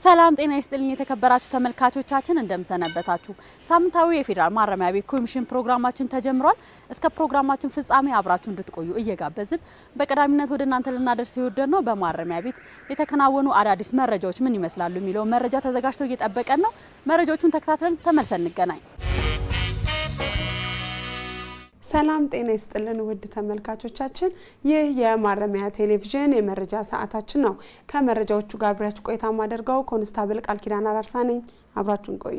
ሰላም ጤና ይስጥልኝ የተከበራችሁ ተመልካቾቻችን እንደምሰነበታችሁ። ሳምንታዊ የፌዴራል ማረሚያ ቤት ኮሚሽን ፕሮግራማችን ተጀምሯል። እስከ ፕሮግራማችን ፍጻሜ አብራችሁ እንድትቆዩ እየጋበዝን በቀዳሚነት ወደ እናንተ ልናደርስ የወደድ ነው በማረሚያ ቤት የተከናወኑ አዳዲስ መረጃዎች ምን ይመስላሉ የሚለውን መረጃ ተዘጋጅተው እየጠበቀን ነው። መረጃዎቹን ተከታትለን ተመልሰን እንገናኝ። ሰላም ጤና ይስጥልን ውድ ተመልካቾቻችን፣ ይህ የማረሚያ ቴሌቪዥን የመረጃ ሰዓታችን ነው። ከመረጃዎቹ ጋር አብሬያችሁ ቆይታ ማደርገው ኮንስታብል ቃል ኪዳን አራርሳ ነኝ። አብራችሁን ቆዩ።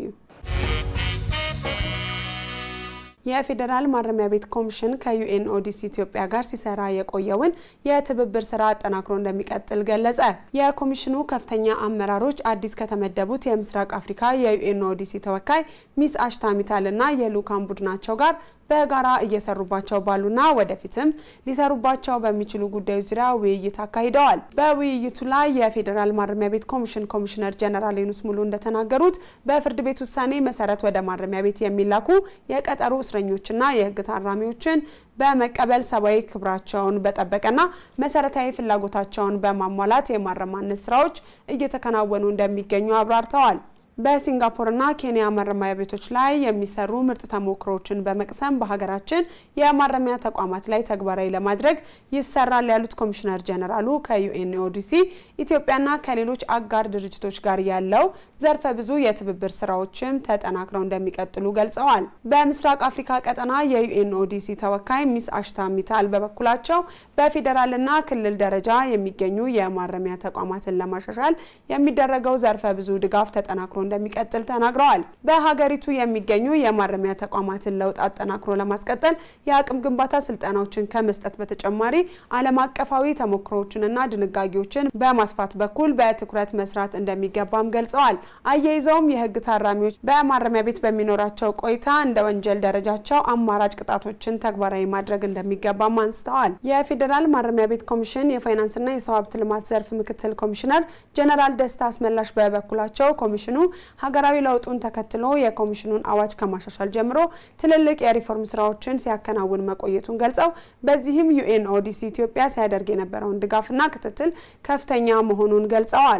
የፌዴራል ማረሚያ ቤት ኮሚሽን ከዩኤን ኦዲሲ ኢትዮጵያ ጋር ሲሰራ የቆየውን የትብብር ስራ አጠናክሮ እንደሚቀጥል ገለጸ። የኮሚሽኑ ከፍተኛ አመራሮች አዲስ ከተመደቡት የምስራቅ አፍሪካ የዩኤን ኦዲሲ ተወካይ ሚስ አሽታሚታል እና የልኡካን ቡድናቸው ጋር በጋራ እየሰሩባቸው ባሉና ወደፊትም ሊሰሩባቸው በሚችሉ ጉዳዮች ዙሪያ ውይይት አካሂደዋል። በውይይቱ ላይ የፌዴራል ማረሚያ ቤት ኮሚሽን ኮሚሽነር ጀነራል ዩኑስ ሙሉ እንደተናገሩት በፍርድ ቤት ውሳኔ መሰረት ወደ ማረሚያ ቤት የሚላኩ የቀጠሮ እስረኞችና የሕግ ታራሚዎችን በመቀበል ሰብአዊ ክብራቸውን በጠበቀና መሰረታዊ ፍላጎታቸውን በማሟላት የማረማነት ስራዎች እየተከናወኑ እንደሚገኙ አብራርተዋል። በሲንጋፖርና ኬንያ ማረሚያ ቤቶች ላይ የሚሰሩ ምርጥ ተሞክሮችን በመቅሰም በሀገራችን የማረሚያ ተቋማት ላይ ተግባራዊ ለማድረግ ይሰራል ያሉት ኮሚሽነር ጀነራሉ ከዩኤንኦዲሲ ኢትዮጵያና ከሌሎች አጋር ድርጅቶች ጋር ያለው ዘርፈ ብዙ የትብብር ስራዎችም ተጠናክረው እንደሚቀጥሉ ገልጸዋል። በምስራቅ አፍሪካ ቀጠና የዩኤንኦዲሲ ተወካይ ሚስ አሽታ ሚታል በበኩላቸው በፌዴራልና ክልል ደረጃ የሚገኙ የማረሚያ ተቋማትን ለማሻሻል የሚደረገው ዘርፈ ብዙ ድጋፍ ተጠናክሮ እንደሚቀጥል ተናግረዋል። በሀገሪቱ የሚገኙ የማረሚያ ተቋማትን ለውጥ አጠናክሮ ለማስቀጠል የአቅም ግንባታ ስልጠናዎችን ከመስጠት በተጨማሪ ዓለም አቀፋዊ ተሞክሮዎችንና ድንጋጌዎችን በማስፋት በኩል በትኩረት መስራት እንደሚገባም ገልጸዋል። አያይዘውም የሕግ ታራሚዎች በማረሚያ ቤት በሚኖራቸው ቆይታ እንደ ወንጀል ደረጃቸው አማራጭ ቅጣቶችን ተግባራዊ ማድረግ እንደሚገባም አንስተዋል። የፌዴራል ማረሚያ ቤት ኮሚሽን የፋይናንስና የሰው ሀብት ልማት ዘርፍ ምክትል ኮሚሽነር ጀነራል ደስታ አስመላሽ በበኩላቸው ኮሚሽኑ ሀገራዊ ለውጡን ተከትሎ የኮሚሽኑን አዋጅ ከማሻሻል ጀምሮ ትልልቅ የሪፎርም ስራዎችን ሲያከናውን መቆየቱን ገልጸው በዚህም ዩኤን ኦዲሲ ኢትዮጵያ ሲያደርግ የነበረውን ድጋፍና ክትትል ከፍተኛ መሆኑን ገልጸዋል።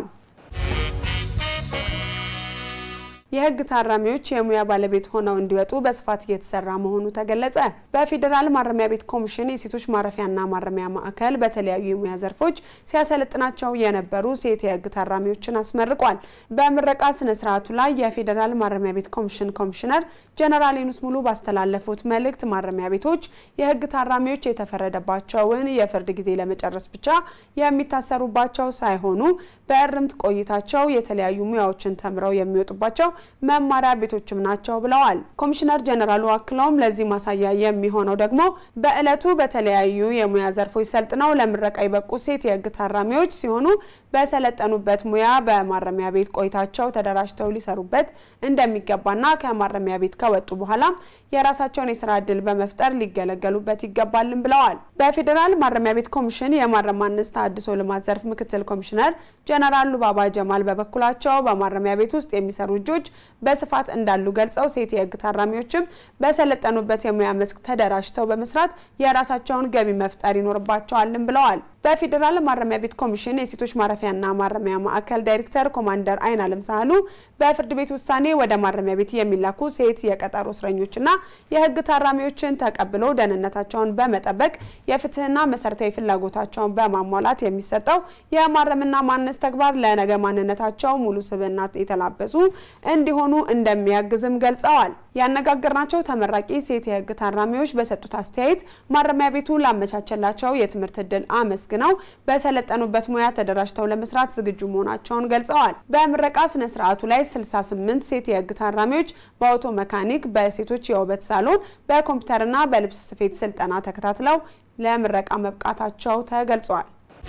የህግ ታራሚዎች የሙያ ባለቤት ሆነው እንዲወጡ በስፋት እየተሰራ መሆኑ ተገለጸ። በፌዴራል ማረሚያ ቤት ኮሚሽን የሴቶች ማረፊያና ማረሚያ ማዕከል በተለያዩ የሙያ ዘርፎች ሲያሰለጥናቸው የነበሩ ሴት የህግ ታራሚዎችን አስመርቋል። በምረቃ ስነ ስርዓቱ ላይ የፌዴራል ማረሚያ ቤት ኮሚሽን ኮሚሽነር ጀነራል ዩኑስ ሙሉ ባስተላለፉት መልእክት ማረሚያ ቤቶች የህግ ታራሚዎች የተፈረደባቸውን የፍርድ ጊዜ ለመጨረስ ብቻ የሚታሰሩባቸው ሳይሆኑ በእርምት ቆይታቸው የተለያዩ ሙያዎችን ተምረው የሚወጡባቸው መማሪያ ቤቶችም ናቸው ብለዋል። ኮሚሽነር ጀነራሉ አክለውም ለዚህ ማሳያ የሚሆነው ደግሞ በእለቱ በተለያዩ የሙያ ዘርፎች ሰልጥነው ለምረቃ የበቁ ሴት የህግ ታራሚዎች ሲሆኑ በሰለጠኑበት ሙያ በማረሚያ ቤት ቆይታቸው ተደራጅተው ሊሰሩበት እንደሚገባና ከማረሚያ ቤት ከወጡ በኋላም የራሳቸውን የስራ እድል በመፍጠር ሊገለገሉበት ይገባልን ብለዋል። በፌዴራል ማረሚያ ቤት ኮሚሽን የማረሚያነት ተሃድሶ ልማት ዘርፍ ምክትል ኮሚሽነር ጀነራል ሉባባ ጀማል በበኩላቸው በማረሚያ ቤት ውስጥ የሚሰሩ እጆች በስፋት እንዳሉ ገልጸው ሴት የህግ ታራሚዎችም በሰለጠኑበት የሙያ መስክ ተደራጅተው በመስራት የራሳቸውን ገቢ መፍጠር ይኖርባቸዋልን ብለዋል። በፌዴራል ማረሚያ ቤት ኮሚሽን የሴቶች ማረፊያና ማረሚያ ማዕከል ዳይሬክተር ኮማንደር አይን አለም ሳህሉ በፍርድ ቤት ውሳኔ ወደ ማረሚያ ቤት የሚላኩ ሴት የቀጠሮ እስረኞችና የህግ ታራሚዎችን ተቀብሎ ደህንነታቸውን በመጠበቅ የፍትህና መሰረታዊ ፍላጎታቸውን በማሟላት የሚሰጠው የማረምና ማነስ ተግባር ለነገ ማንነታቸው ሙሉ ስብዕና የተላበሱ እንዲሆኑ እንደሚያግዝም ገልጸዋል። ያነጋገርናቸው ተመራቂ ሴት የህግ ታራሚዎች በሰጡት አስተያየት ማረሚያ ቤቱ ላመቻቸላቸው የትምህርት እድል አመስግነው በሰለጠኑበት ሙያ ተደራጅተው ለመስራት ዝግጁ መሆናቸውን ገልጸዋል። በምረቃ ስነ ስርዓቱ ላይ 68 ሴት የህግ ታራሚዎች በአውቶ መካኒክ፣ በሴቶች የውበት ሳሎን፣ በኮምፒውተርና በልብስ ስፌት ስልጠና ተከታትለው ለምረቃ መብቃታቸው ተገልጿል።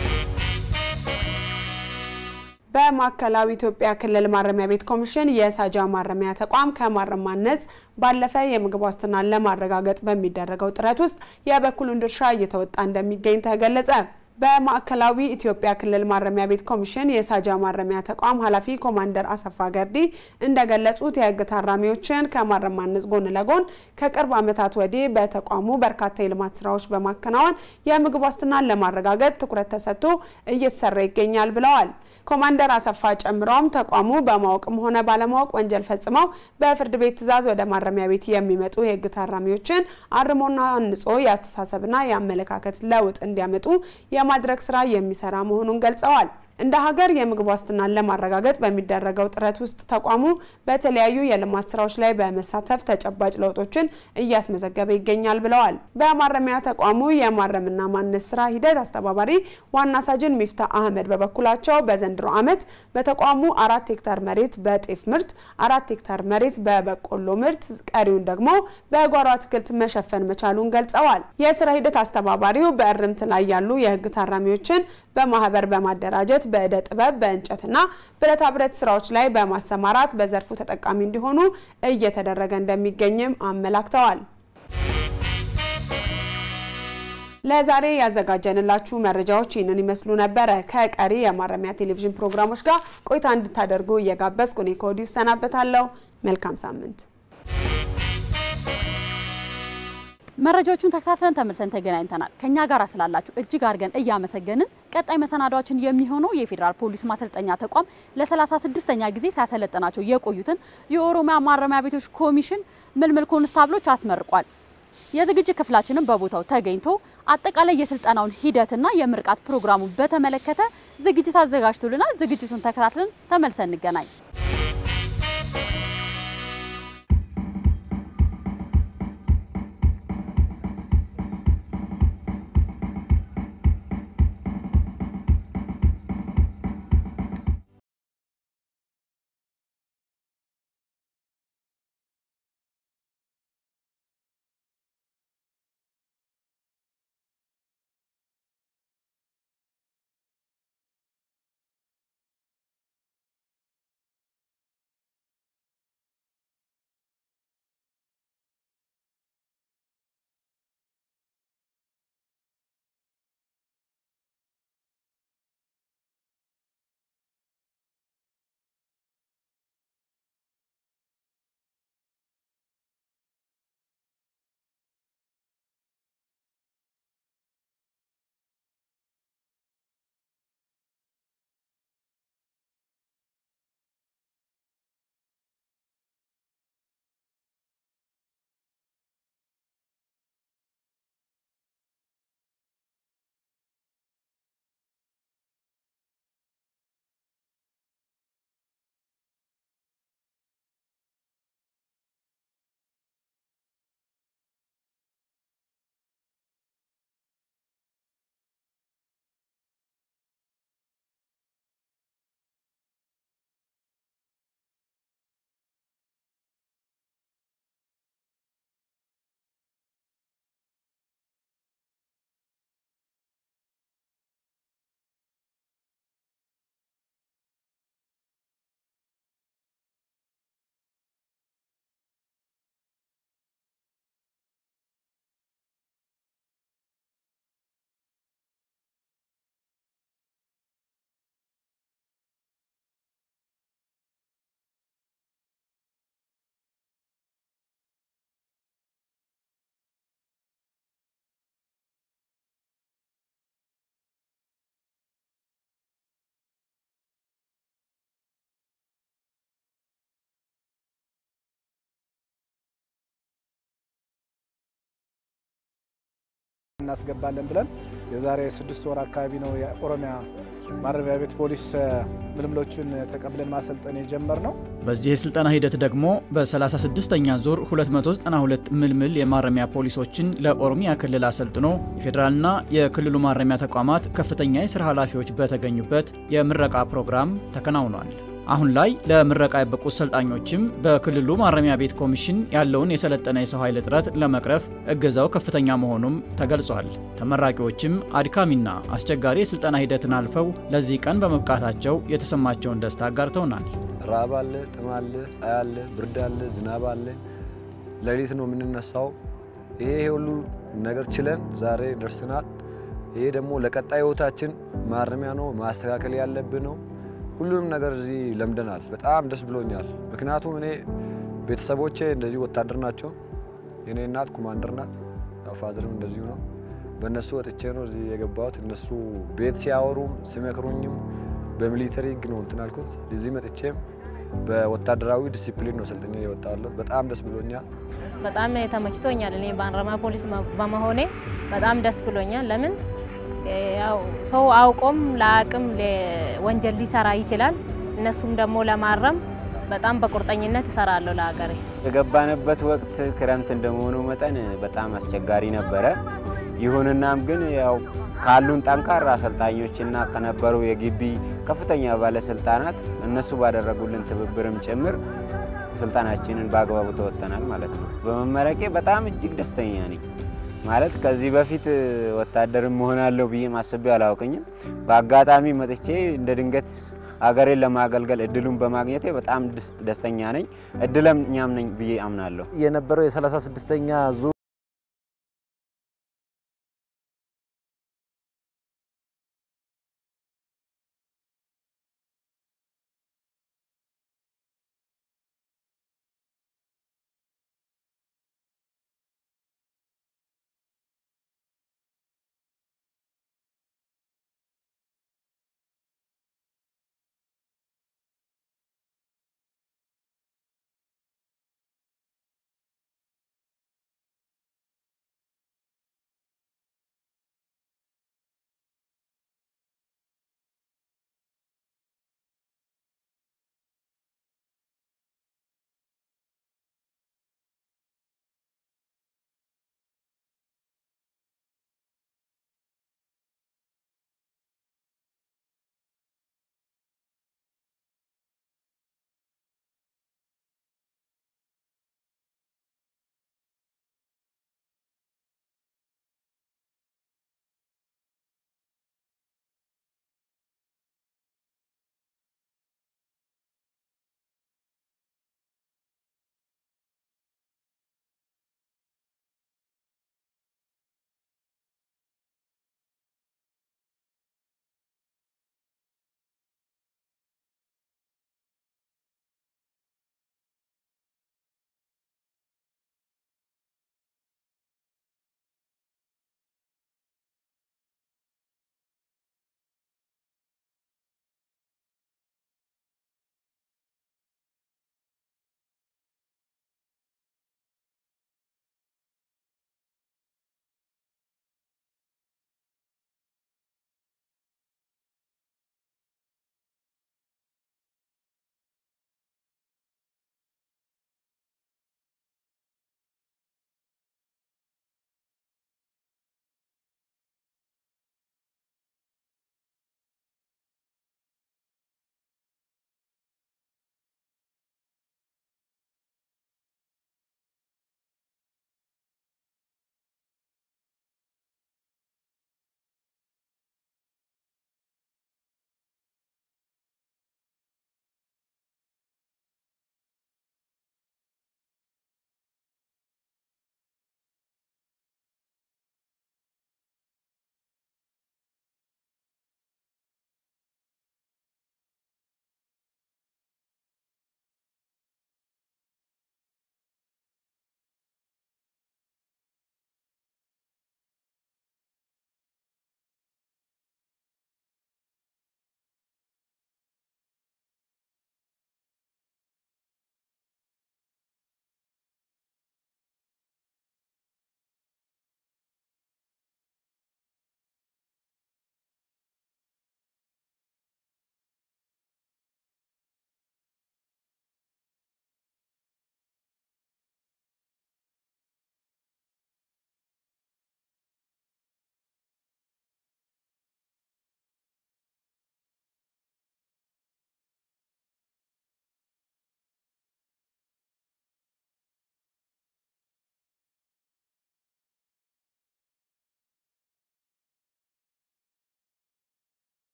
በማዕከላዊ ኢትዮጵያ ክልል ማረሚያ ቤት ኮሚሽን የሳጃ ማረሚያ ተቋም ከማረም ማነጽ ባለፈ የምግብ ዋስትናን ለማረጋገጥ በሚደረገው ጥረት ውስጥ የበኩሉን ድርሻ እየተወጣ እንደሚገኝ ተገለጸ። በማዕከላዊ ኢትዮጵያ ክልል ማረሚያ ቤት ኮሚሽን የሳጃ ማረሚያ ተቋም ኃላፊ ኮማንደር አሰፋ ገርዲ እንደገለጹት የሕግ ታራሚዎችን ከማረም ማነጽ ጎን ለጎን ከቅርብ ዓመታት ወዲህ በተቋሙ በርካታ የልማት ስራዎች በማከናወን የምግብ ዋስትናን ለማረጋገጥ ትኩረት ተሰጥቶ እየተሰራ ይገኛል ብለዋል። ኮማንደር አሰፋ ጨምረውም ተቋሙ በማወቅም ሆነ ባለማወቅ ወንጀል ፈጽመው በፍርድ ቤት ትዕዛዝ ወደ ማረሚያ ቤት የሚመጡ የህግ ታራሚዎችን አርሞና አንጾ የአስተሳሰብና የአመለካከት ለውጥ እንዲያመጡ የማድረግ ስራ የሚሰራ መሆኑን ገልጸዋል። እንደ ሀገር የምግብ ዋስትናን ለማረጋገጥ በሚደረገው ጥረት ውስጥ ተቋሙ በተለያዩ የልማት ስራዎች ላይ በመሳተፍ ተጨባጭ ለውጦችን እያስመዘገበ ይገኛል ብለዋል። በማረሚያ ተቋሙ የማረምና ማነጽ ስራ ሂደት አስተባባሪ ዋና ሳጅን ሚፍታ አህመድ በበኩላቸው በዘንድሮ ዓመት በተቋሙ አራት ሄክታር መሬት በጤፍ ምርት፣ አራት ሄክታር መሬት በበቆሎ ምርት፣ ቀሪውን ደግሞ በጓሮ አትክልት መሸፈን መቻሉን ገልጸዋል። የስራ ሂደት አስተባባሪው በእርምት ላይ ያሉ የህግ ታራሚዎችን በማህበር በማደራጀት በእደ ጥበብ በእንጨትና ብረታ ብረት ስራዎች ላይ በማሰማራት በዘርፉ ተጠቃሚ እንዲሆኑ እየተደረገ እንደሚገኝም አመላክተዋል። ለዛሬ ያዘጋጀንላችሁ መረጃዎች ይህንን ይመስሉ ነበረ። ከቀሪ የማረሚያ ቴሌቪዥን ፕሮግራሞች ጋር ቆይታ እንድታደርጉ እየጋበዝኩ እኔ ከወዲሁ እሰናበታለሁ። መልካም ሳምንት። መረጃዎቹን ተከታትለን ተመልሰን ተገናኝተናል። ከኛ ጋር ስላላችሁ እጅግ አድርገን እያመሰገንን ቀጣይ መሰናዷችን የሚሆነው የፌዴራል ፖሊስ ማሰልጠኛ ተቋም ለ36ኛ ጊዜ ሲያሰለጥናቸው የቆዩትን የኦሮሚያ ማረሚያ ቤቶች ኮሚሽን ምልምል ኮንስታብሎች አስመርቋል። የዝግጅት ክፍላችንም በቦታው ተገኝቶ አጠቃላይ የስልጠናውን ሂደትና የምርቃት ፕሮግራሙን በተመለከተ ዝግጅት አዘጋጅቶልናል። ዝግጅቱን ተከታትለን ተመልሰን እንገናኝ። እናስገባለን ብለን የዛሬ ስድስት ወር አካባቢ ነው የኦሮሚያ ማረሚያ ቤት ፖሊስ ምልምሎችን ተቀብለን ማሰልጠን የጀመር ነው። በዚህ የስልጠና ሂደት ደግሞ በ36ኛ ዙር 292 ምልምል የማረሚያ ፖሊሶችን ለኦሮሚያ ክልል አሰልጥኖ የፌዴራልና የክልሉ ማረሚያ ተቋማት ከፍተኛ የስራ ኃላፊዎች በተገኙበት የምረቃ ፕሮግራም ተከናውኗል። አሁን ላይ ለምረቃ የበቁት ሰልጣኞችም በክልሉ ማረሚያ ቤት ኮሚሽን ያለውን የሰለጠነ የሰው ኃይል እጥረት ለመቅረፍ እገዛው ከፍተኛ መሆኑም ተገልጿል። ተመራቂዎችም አድካሚና አስቸጋሪ የስልጠና ሂደትን አልፈው ለዚህ ቀን በመብቃታቸው የተሰማቸውን ደስታ አጋርተውናል። ራብ አለ፣ ጥም አለ፣ ፀሐይ አለ፣ ብርድ አለ፣ ዝናብ አለ። ሌሊት ነው የምንነሳው። ይሄ ሁሉ ነገር ችለን ዛሬ ደርሰናል። ይሄ ደግሞ ለቀጣይ ህይወታችን ማረሚያ ነው፣ ማስተካከል ያለብን ነው። ሁሉንም ነገር እዚህ ለምደናል። በጣም ደስ ብሎኛል። ምክንያቱም እኔ ቤተሰቦቼ እንደዚህ ወታደር ናቸው። የኔ እናት ኮማንደር ናት፣ ያው ፋዘርም እንደዚሁ ነው። በእነሱ ወጥቼ ነው እዚህ የገባሁት። እነሱ ቤት ሲያወሩም ሲመክሩኝም በሚሊተሪ ህግ ነው እንትን አልኩት። እዚህ መጥቼም በወታደራዊ ዲሲፕሊን ነው ሰልጥኜ የወጣሁት። በጣም ደስ ብሎኛል። በጣም ተመችቶኛል። እኔ በማረሚያ ፖሊስ በመሆኔ በጣም ደስ ብሎኛል። ለምን ያው ሰው አውቆም ለአቅም ወንጀል ሊሰራ ይችላል። እነሱም ደግሞ ለማረም በጣም በቁርጠኝነት እሰራለሁ ለሀገሬ። የገባንበት ወቅት ክረምት እንደመሆኑ መጠን በጣም አስቸጋሪ ነበረ። ይሁንናም ግን ያው ካሉን ጠንካራ አሰልጣኞችና ከነበሩ የግቢ ከፍተኛ ባለስልጣናት እነሱ ባደረጉልን ትብብርም ጭምር ስልጠናችንን በአግባቡ ተወጥተናል ማለት ነው። በመመረቄ በጣም እጅግ ደስተኛ ነኝ። ማለት ከዚህ በፊት ወታደርም መሆናለሁ ብዬ አስቤ አላውቅኝም። በአጋጣሚ መጥቼ እንደ ድንገት አገሬን ለማገልገል እድሉን በማግኘቴ በጣም ደስተኛ ነኝ። እድለኛም ነኝ ብዬ አምናለሁ። የነበረው የ36ኛ ዙር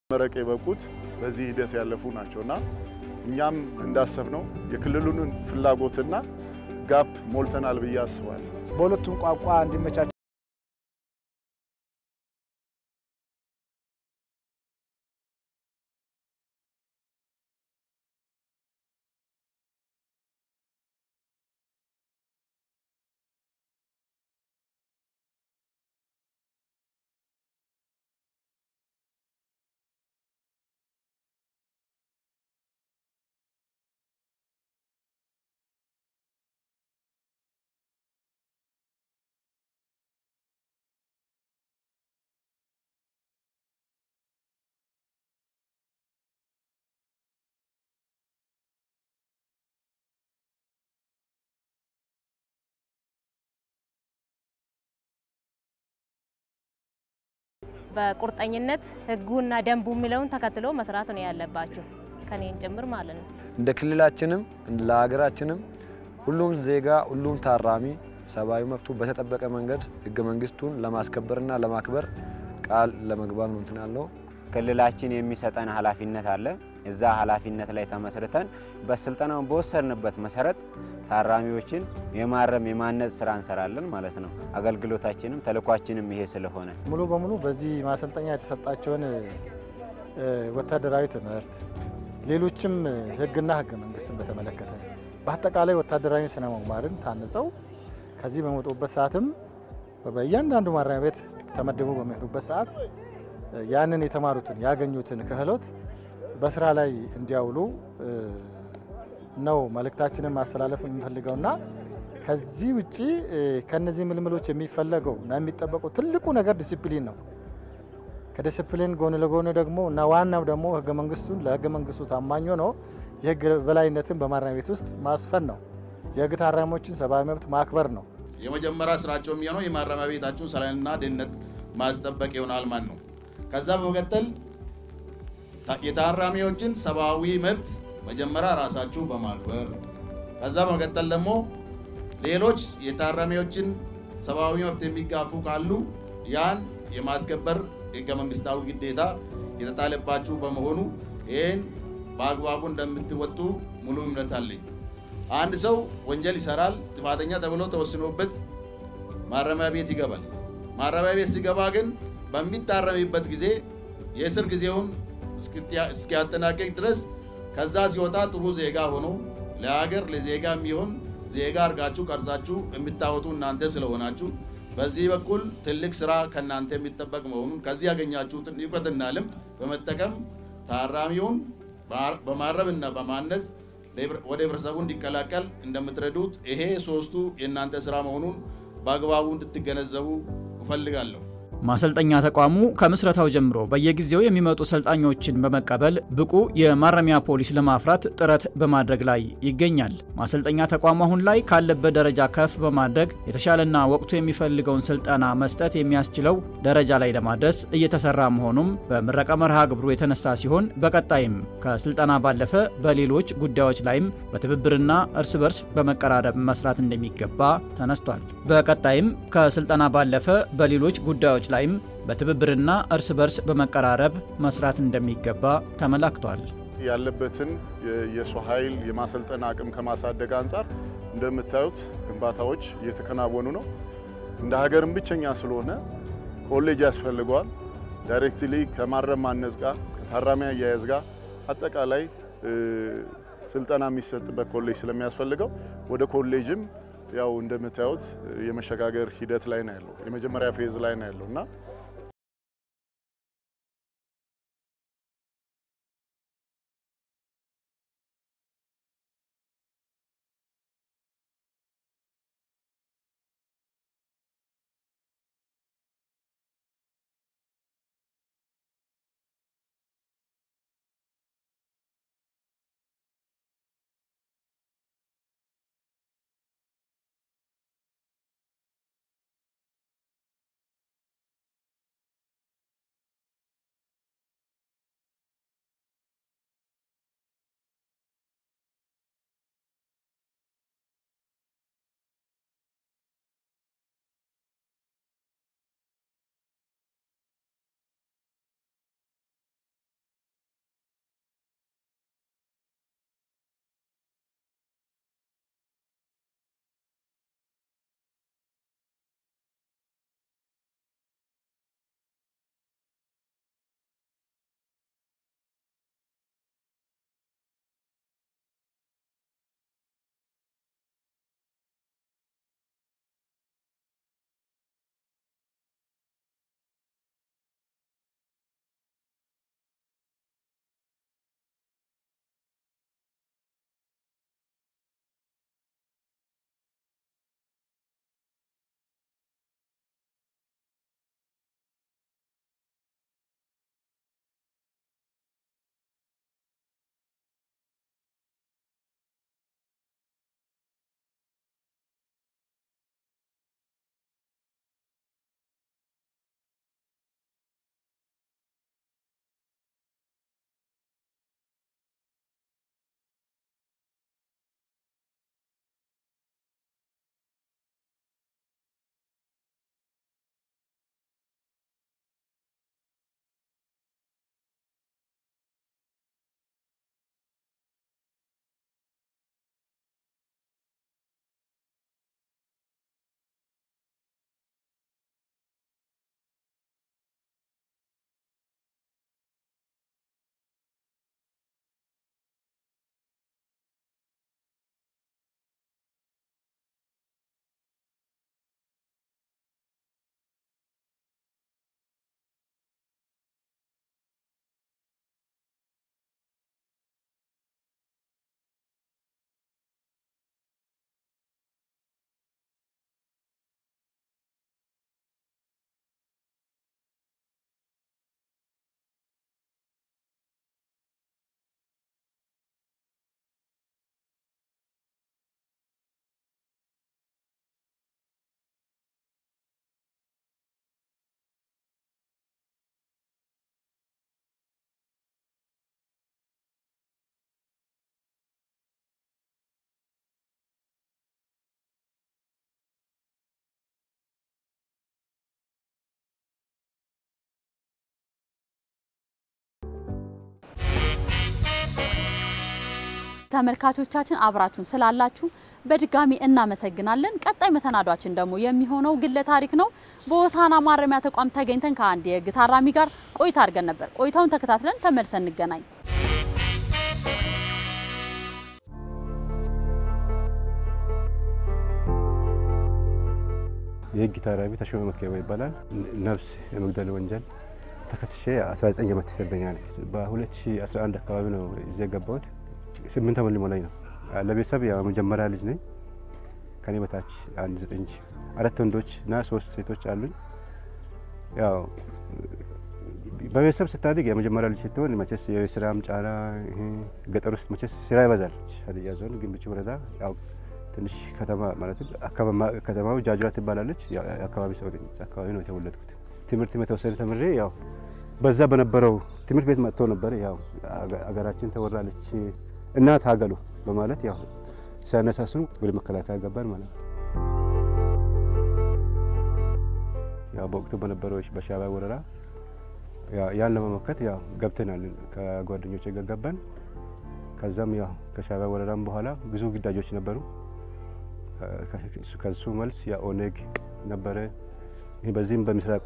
መረቅ የበቁት በዚህ ሂደት ያለፉ ናቸው እና እኛም እንዳሰብነው የክልሉን ፍላጎትና ጋፕ ሞልተናል ብዬ አስባለሁ። በሁለቱም ቋንቋ እንዲመቻች በቁርጠኝነት ህጉና ደንቡ የሚለውን ተከትሎ መስራት ነው ያለባቸው ከኔን ጭምር ማለት ነው። እንደ ክልላችንም ለሀገራችንም ሁሉም ዜጋ ሁሉም ታራሚ ሰብአዊ መብቱ በተጠበቀ መንገድ ህገ መንግስቱን ለማስከበርና ለማክበር ቃል ለመግባት ነው እንትን ያለው። ክልላችን የሚሰጠን ኃላፊነት አለ። እዛ ኃላፊነት ላይ ተመስርተን በስልጠናውን በወሰድንበት መሰረት ታራሚዎችን የማረም የማነጽ ስራ እንሰራለን ማለት ነው። አገልግሎታችንም ተልኳችንም ይሄ ስለሆነ ሙሉ በሙሉ በዚህ ማሰልጠኛ የተሰጣቸውን ወታደራዊ ትምህርት፣ ሌሎችም ህግና ህገ መንግስትን በተመለከተ በአጠቃላይ ወታደራዊ ስነ ምግባርን ታንጸው ከዚህ በመጡበት ሰዓትም በእያንዳንዱ ማረሚያ ቤት ተመድበው በሚሄዱበት ሰዓት ያንን የተማሩትን ያገኙትን ክህሎት በስራ ላይ እንዲያውሉ ነው መልእክታችንን ማስተላለፍ የምንፈልገውና ከዚህ ውጭ ከነዚህ ምልምሎች የሚፈለገው እና የሚጠበቀው ትልቁ ነገር ዲሲፕሊን ነው። ከዲሲፕሊን ጎን ለጎን ደግሞ እና ዋናው ደግሞ ህገ መንግስቱን ለህገ መንግስቱ ታማኝ ነው የህግ በላይነትን በማረሚያ ቤት ውስጥ ማስፈን ነው። የህግ ታራሚዎችን ሰብአዊ መብት ማክበር ነው። የመጀመሪያ ስራቸው የሚሆነው የማረሚያ ቤታቸውን ሰላምና ደህንነት ማስጠበቅ ይሆናል ማለት ነው። ከዛ በመቀጠል የታራሚዎችን ሰብአዊ መብት መጀመሪያ ራሳችሁ በማክበር ከዛ በመቀጠል ደግሞ ሌሎች የታራሚዎችን ሰብአዊ መብት የሚጋፉ ካሉ ያን የማስከበር ህገ መንግስታዊ ግዴታ የተጣለባችሁ በመሆኑ ይህን በአግባቡ እንደምትወጡ ሙሉ እምነት አለኝ። አንድ ሰው ወንጀል ይሰራል፣ ጥፋተኛ ተብሎ ተወስኖበት ማረሚያ ቤት ይገባል። ማረሚያ ቤት ሲገባ ግን በሚታረምበት ጊዜ የእስር ጊዜውን እስኪያጠናቀቅ ድረስ ከዛ ሲወጣ ጥሩ ዜጋ ሆኖ ለሀገር ለዜጋ የሚሆን ዜጋ አድርጋችሁ ቀርጻችሁ የምታወጡ እናንተ ስለሆናችሁ በዚህ በኩል ትልቅ ስራ ከእናንተ የሚጠበቅ መሆኑን ከዚህ ያገኛችሁትን እውቀትና ልምድ በመጠቀም ታራሚውን በማረምና በማነጽ ወደ ህብረተሰቡ እንዲቀላቀል እንደምትረዱት ይሄ ሶስቱ የእናንተ ስራ መሆኑን በአግባቡ እንድትገነዘቡ እፈልጋለሁ። ማሰልጠኛ ተቋሙ ከምስረታው ጀምሮ በየጊዜው የሚመጡ ሰልጣኞችን በመቀበል ብቁ የማረሚያ ፖሊስ ለማፍራት ጥረት በማድረግ ላይ ይገኛል። ማሰልጠኛ ተቋሙ አሁን ላይ ካለበት ደረጃ ከፍ በማድረግ የተሻለና ወቅቱ የሚፈልገውን ስልጠና መስጠት የሚያስችለው ደረጃ ላይ ለማድረስ እየተሰራ መሆኑም በምረቃ መርሃ ግብሩ የተነሳ ሲሆን በቀጣይም ከስልጠና ባለፈ በሌሎች ጉዳዮች ላይም በትብብርና እርስ በርስ በመቀራረብ መስራት እንደሚገባ ተነስቷል። በቀጣይም ከስልጠና ባለፈ በሌሎች ጉዳዮች ላይም በትብብርና እርስ በርስ በመቀራረብ መስራት እንደሚገባ ተመላክቷል። ያለበትን የሰው ኃይል የማሰልጠን አቅም ከማሳደግ አንጻር እንደምታዩት ግንባታዎች እየተከናወኑ ነው። እንደ ሀገርም ብቸኛ ስለሆነ ኮሌጅ ያስፈልገዋል። ዳይሬክትሊ ከማረም ማነጽ ጋር ከታራሚ አያያዝ ጋር አጠቃላይ ስልጠና የሚሰጥበት ኮሌጅ ስለሚያስፈልገው ወደ ኮሌጅም ያው እንደምታዩት የመሸጋገር ሂደት ላይ ነው ያለው። የመጀመሪያ ፌዝ ላይ ነው ያለው እና ተመልካቾቻችን አብራችሁን ስላላችሁ በድጋሚ እናመሰግናለን። ቀጣይ መሰናዷችን ደግሞ የሚሆነው ግለ ታሪክ ነው። በሆሳዕና ማረሚያ ተቋም ተገኝተን ከአንድ የህግ ታራሚ ጋር ቆይታ አድርገን ነበር። ቆይታውን ተከታትለን ተመልሰን እንገናኝ። የህግ ታራሚ ተሾመ መክበብ ይባላል። ነፍስ የመግደል ወንጀል ተከስሼ 19 ዓመት እስረኛ ነኝ። በ2011 አካባቢ ነው እዚህ የገባሁት። ስምንት ዓመት ሊሞላኝ ነው። ለቤተሰብ የመጀመሪያ ልጅ ነኝ። ከኔ በታች አንድ ዘጠኝ አራት ወንዶች እና ሶስት ሴቶች አሉኝ። ያው በቤተሰብ ስታድግ የመጀመሪያ ልጅ ስትሆን መቼስ የስራም ጫና ገጠር ውስጥ መቼስ ስራ ይበዛል። ሀዲያ ዞን ግንብቹ ወረዳ ያው ትንሽ ከተማ ማለት ከተማው ጃጅራ ትባላለች። የአካባቢ ሰው ነኝ። አካባቢ ነው የተወለድኩት። ትምህርት የተወሰነ ተምሬ ያው በዛ በነበረው ትምህርት ቤት መጥቶ ነበር። ያው አገራችን ተወራለች እና ታገሉ በማለት ያው ሲያነሳሱን ወደ መከላከያ ገባን ማለት ነው። ያው በወቅቱ በነበረው በሻዕቢያ ወረራ ያን ለመመከት ያው ገብተናል። ከጓደኞች ጋር ገባን። ከዛም ያው ከሻዕቢያ ወረራም በኋላ ብዙ ግዳጆች ነበሩ። ከሱ መልስ የኦነግ ነበረ። በዚህም በምስራቁ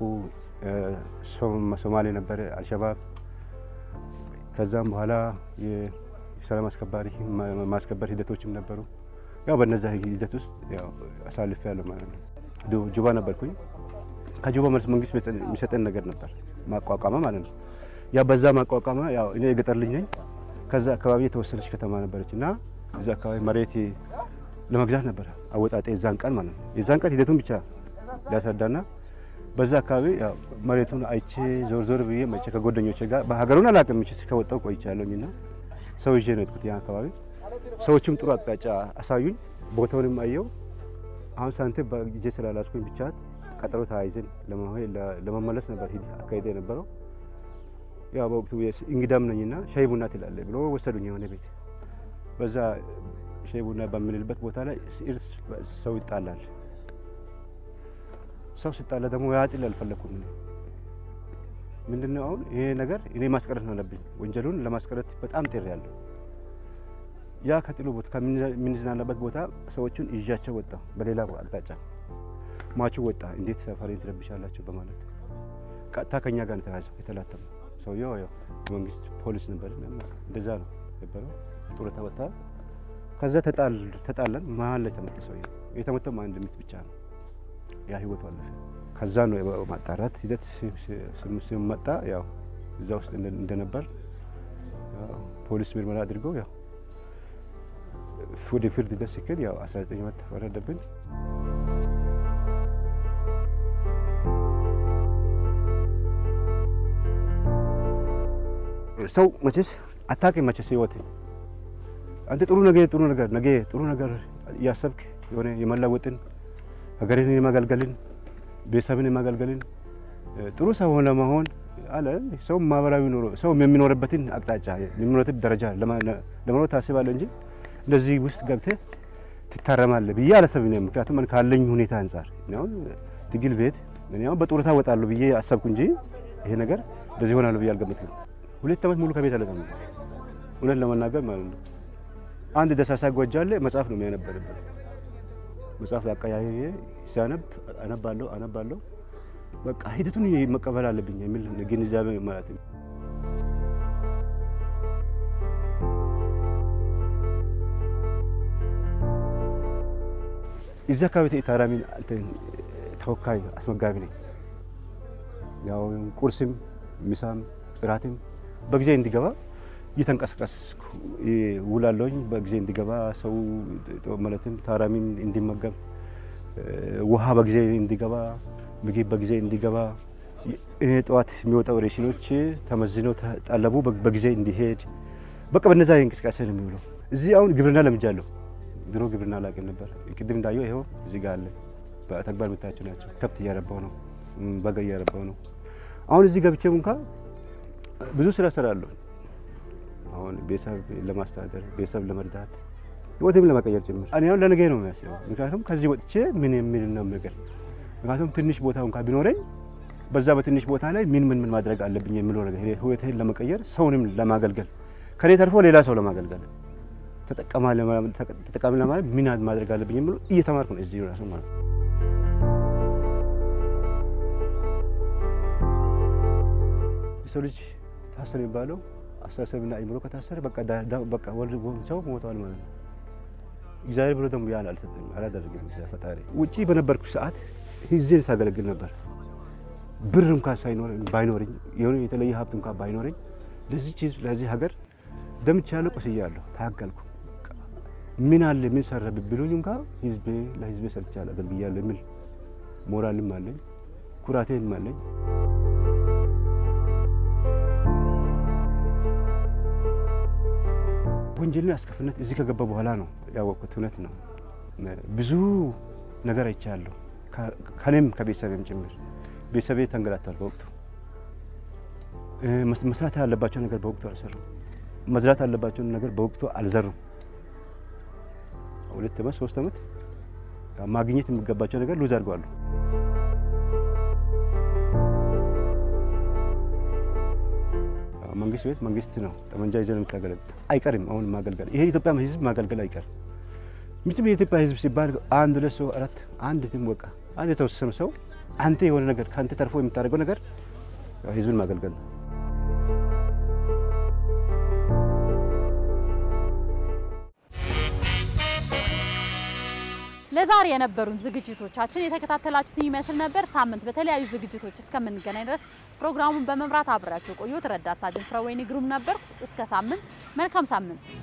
ሶማሌ ነበረ አልሸባብ። ከዛም በኋላ የሰላም አስከባሪ ማስከበር ሂደቶችም ነበሩ። ያው በነዛ ሂደት ውስጥ አሳልፌ ያለው ማለት ነው። ጁባ ነበርኩኝ። ከጁባ መልስ መንግስት የሚሰጠን ነገር ነበር ማቋቋመ ማለት ነው። ያ በዛ ማቋቋመ ያው እኔ የገጠር ልጅ ነኝ። ከዛ አካባቢ የተወሰነች ከተማ ነበረች እና እዛ አካባቢ መሬት ለመግዛት ነበረ አወጣጤ የዛን ቀን ማለት ነው። የዛን ቀን ሂደቱን ብቻ ሊያስረዳና በዛ አካባቢ መሬቱን አይቼ ዞር ዞር ብዬ መቼ ከጓደኞቼ ጋር በሀገሩን አላውቅም ምችስ ከወጣው ቆይቻለሁኝና ሰው ይዤ ነው የሄድኩት ያን አካባቢ። ሰዎችም ጥሩ አቅጣጫ አሳዩኝ፣ ቦታውንም አየው። አሁን ሳንቲም በእጄ ስላላስኩኝ ብቻ ቀጠሮ ተያይዘን ለመመለስ ነበር ሂድ አካሄደ የነበረው። ያው በወቅቱ እንግዳም ነኝና ሻይ ቡና ትላለህ ብሎ ወሰዱኝ የሆነ ቤት በዛ ሻይ ቡና በምንልበት ቦታ ላይ እርስ ሰው ይጣላል። ሰው ሲጣላ ደግሞ ያጥል አልፈለኩም። ምንድነው አሁን ይሄ ነገር እኔ ማስቀረት ነው አለብኝ። ወንጀሉን ለማስቀረት በጣም ጥሪ ያለሁ ያ ከጥሉ ቦታ ከምንዝናናበት ቦታ ሰዎቹን ይዣቸው ወጣ። በሌላ አቅጣጫ ማቹ ወጣ። እንዴት ሰፈሬን ትረብሻላችሁ በማለት ቀጥታ ከኛ ጋር ተያዘው የተላተመው ሰውየው ያው መንግስት ፖሊስ ነበር። እንደዛ ነው ነበረው። ጡረታ ወጣ። ከዛ ተጣላን። መሀል ላይ ተመታ። ሰውየው የተመታው አንድ ምት ብቻ ነው። ያ ህይወቱ አለፈ። ከዛ ነው ማጣራት ሂደት ሲመጣ ያው እዛ ውስጥ እንደነበር ፖሊስ ምርመራ አድርገው ያው ወደ ፍርድ ሂደት ሲክል ያው 19 ዓመት ተፈረደብን። ሰው መቼስ አታውቅም መቼስ ህይወት አንተ ጥሩ ነገ ጥሩ ነገር ነገ ጥሩ ነገር እያሰብክ የሆነ የመለወጥን ሀገርን የማገልገልን ቤተሰብን የማገልገልን ጥሩ ሰው ለመሆን አለ ሰው ማህበራዊ ኑሮ ሰው የሚኖርበትን አቅጣጫ የሚኖርበትን ደረጃ ለመኖር ታስባለህ እንጂ እንደዚህ ውስጥ ገብተህ ትታረማለህ ብዬ አላሰብም። ምክንያቱም ካለኝ ሁኔታ አንጻር አሁን ትግል ቤት እኔ አሁን በጡረታ እወጣለሁ ብዬ አሰብኩ እንጂ ይሄ ነገር እንደዚህ ይሆናል ብዬ አልገመትኩም። ሁለት ዓመት ሙሉ ከቤት አልወጣም እውነት ለመናገር ማለት ነው። አንድ ደሳሳ ጎጃ አለ መጽሐፍ ነው የሚያነበርበት መጽሐፍ አቀያየ ሲያነብ አነባለሁ አነባለሁ በቃ ሂደቱን መቀበል አለብኝ የሚል ግንዛቤ ማለት ነው። እዚህ አካባቢ ታራሚ ተወካይ አስመጋቢ ነኝ። ያው ቁርስም ምሳም እራትም በጊዜ እንዲገባ እየተንቀሳቀስኩ ውላለሁኝ። በጊዜ እንዲገባ ሰው ማለትም ታራሚን እንዲመገብ፣ ውሃ በጊዜ እንዲገባ፣ ምግብ በጊዜ እንዲገባ፣ ጠዋት የሚወጣው ሬሽኖች ተመዝነው ተጠለቡ በጊዜ እንዲሄድ፣ በቃ በነዛ እንቅስቃሴ ነው የሚውለው። እዚህ አሁን ግብርና ለምጃለሁ። ድሮ ግብርና አላውቅም ነበር። ቅድም እንዳየው ይኸው እዚህ ጋር አለ። በተግባር የምታያቸው ናቸው። ከብት እያረባው ነው፣ በጋ እያረባው ነው። አሁን እዚህ ገብቼም እንኳ ብዙ ስራ እሰራለሁ። አሁን ቤተሰብ ለማስተዳደር ቤተሰብ ለመርዳት ህይወትም ለመቀየር ጭምር እኔ አሁን ለነገ ነው የሚያስበው። ምክንያቱም ከዚህ ወጥቼ ምን የሚል ነው ነገር ምክንያቱም ትንሽ ቦታ እንኳ ቢኖረኝ በዛ በትንሽ ቦታ ላይ ምን ምን ምን ማድረግ አለብኝ የሚለው ነገር ህይወትህን ለመቀየር ሰውንም ለማገልገል ከኔ ተርፎ ሌላ ሰው ለማገልገል ተጠቃሚ ለማለት ምን ማድረግ አለብኝ የሚለው እየተማርኩ ነው እዚህ ራሱ ማለት ነው። የሰው ልጅ ታሰረ የሚባለው አስተሳሰብና አእምሮ ከታሰረ በቃ በቃ ወልድ ሰው ሞተዋል ማለት ነው። እግዚአብሔር ብሎ ደግሞ ያን አልሰጠኝም አላደረገም። እግዚአብሔር ፈጣሪ ውጪ በነበርኩ ሰዓት ህዝቤን ሳገለግል ነበር። ብር እንኳን ሳይኖረኝ ባይኖረኝ የሆነ የተለየ ሀብት እንኳን ባይኖረኝ ለዚህ ህዝብ ለዚህ ሀገር ደምቻለሁ፣ ቆስያለሁ፣ ታገልኩ። ምን አለ ምን ሰራ ቢሉኝ እንኳ ህዝቤ ለህዝቤ ሰርቻለሁ፣ አገልግያለሁ የሚል ሞራልም አለኝ፣ ኩራቴም አለኝ። ወንጀልን አስከፊነት እዚህ ከገባ በኋላ ነው ያወቅኩት። እውነት ነው። ብዙ ነገር አይቻለሁ፣ ከኔም ከቤተሰቤም ጭምር። ቤተሰቤ ተንገላቷል በወቅቱ። መስራት ያለባቸው ነገር በወቅቱ አልሰሩም። መዝራት ያለባቸውን ነገር በወቅቱ አልዘሩም። ሁለት ዓመት ሶስት ዓመት ማግኘት የሚገባቸው ነገር ሉዝ አድርገዋል። መንግስት ቤት መንግስት ነው ጠመንጃ ይዘን የምታገለግል አይቀርም። አሁን ማገልገል ይሄ ኢትዮጵያ ህዝብ ማገልገል አይቀርም። ምንም የኢትዮጵያ ህዝብ ሲባል አንድ ሁለት ሰው አራት አንድ ትም በቃ አንድ የተወሰነ ሰው አንተ የሆነ ነገር ከአንተ ተርፎ የምታደርገው ነገር ህዝብን ማገልገል ነው። ለዛሬ የነበሩን ዝግጅቶቻችን የተከታተላችሁትን ይመስል ነበር። ሳምንት በተለያዩ ዝግጅቶች እስከምንገናኝ ድረስ ፕሮግራሙን በመምራት አብሬያችሁ ቆዩት። ረዳት ሳጅን ፍረወይኒ ግሩም ነበር። እስከ ሳምንት፣ መልካም ሳምንት።